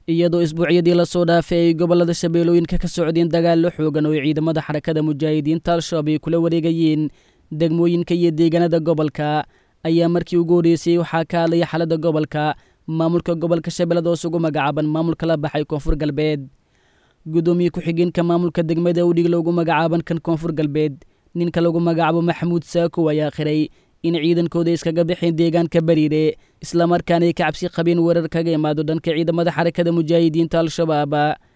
iyadoo isbuucyadii lasoo dhaafay ay gobollada shabeellooyinka ka socdeen dagaallo xoogan oo ciidamada xarakada mujaahidiinta al-shabaab ay kula wareegayeen degmooyinka iyo deegaanada gobolka ayaa markii ugu horreysay waxaa ka hadlaya xaaladda gobolka maamulka gobolka shabeellada hoos ugu magacaaban maamulka la baxay koonfur galbeed guddoomiye ku-xigeenka maamulka degmada udhig loogu magacaaban kan koonfur galbeed ninka lagu magacaabo maxamuud saakow ayaa khiray in ciidankooda iskaga baxeen deegaanka bariire islamarkaana ay ka cabsi qabeen weerar kaga imaado dhanka ciidamada xarakada mujaahidiinta al-shabaab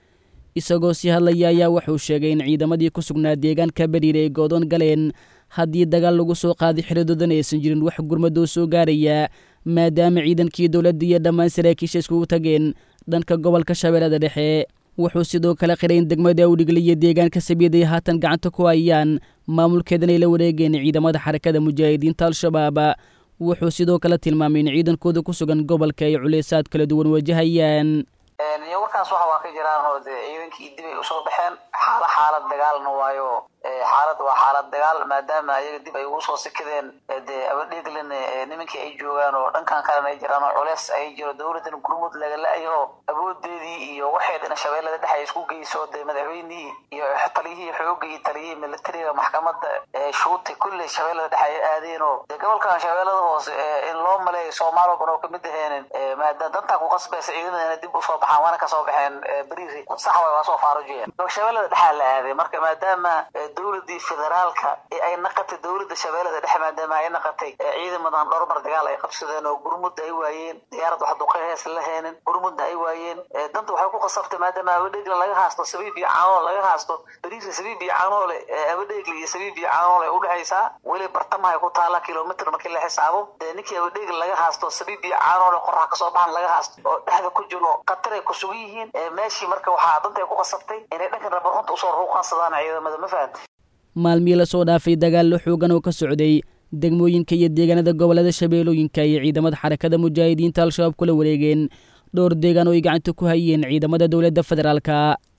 isagoo sii hadlaya ayaa wuxuu sheegay in ciidamadii ku sugnaa deegaanka bariire ay goodoon galeen haddii dagaal lagu soo qaaday xiridoodana aysan jirin wax gurmadoo soo gaaraya maadaama ciidankii dowladda iyo dhammaan saraakiisha iskugu tageen dhanka gobolka shabeellada dhexe wuxuu sidoo kale qiray in degmada udhigle iyo deegaanka sabiid ay haatan gacanta ku hayaan maamulkeedan ay la wareegeen ciidamada xarakada mujaahidiinta al-shabaab wuxuu sidoo kale tilmaamay in ciidankooda ku sugan gobolka ay culeysaad kala duwan wajahayaan iyo warkaas waxa waa ka jiraan oo dee ciidankii dib ay usoo baxeen xaala xaalad dagaalna waayo xaalad waa xaalad dagaal maadaama ayaga dib ay ugu soo sikadeen dee abadheeglin nimankii ay joogaan oo dhankan kalena ay jiraan oo culeys ay jiro dowladan gurmud laga la-yo awoodeedii iyo waxay dhina shabeellada dhex ay isku geyso dee madaxweynihii iyo taliyihii xooga iyo taliyihii militariga maxkamada shuuti kulley shabeellada dhex ay aadeen oo dee gobolkan shabeellada hoose in loo maleeyo soomaaliya ban oo kamid aheenin maadaama dantaa ku qasbaysa ciidamadana dib usoo baxaan waana kasoo baxeen beriiri sax way waa soo faarujiyeen shabeellada dhexaa la aaday marka maadaama dowladii federaalka ee ay naqatay dowladda shabeellada dhexe maadaama ay naqatay ciidamadan dhowrmar dagaal ay qabsadeen oo gurmudda ay waayeen diyaarad wax duqehees la heenin gurmudda ay waayeen danta waxay ku qasabtay maadaama abadheegla laga haasto sabiib iyo caanoole laga haasto beriirka sabiib iyo caanoole abadheegla iyo sabiib iyo caanoole udhexaysaa weli bartamahay ku taala kilomitr markii la xisaabo ninkii abadheegla laga haasto sabiib iyo caanoole qorax kasoo baxan laga haasto oo dhexda ku jiro khatar ay ku sugan yihiin meeshii marka waxaa danta ay ku qasabtay inay dhankan rabarunta usoo ruuqansadaan ciidamada ma fahamta maalmihii lasoo dhaafay dagaallo xoogan oo ka socday degmooyinka iyo deegaanada gobollada shabeellooyinka iyo ciidamada xarakada mujaahidiinta al-shabaab kula wareegeen dhowr deegaan oo ay gacanta ku hayeen ciidamada dowladda federaalka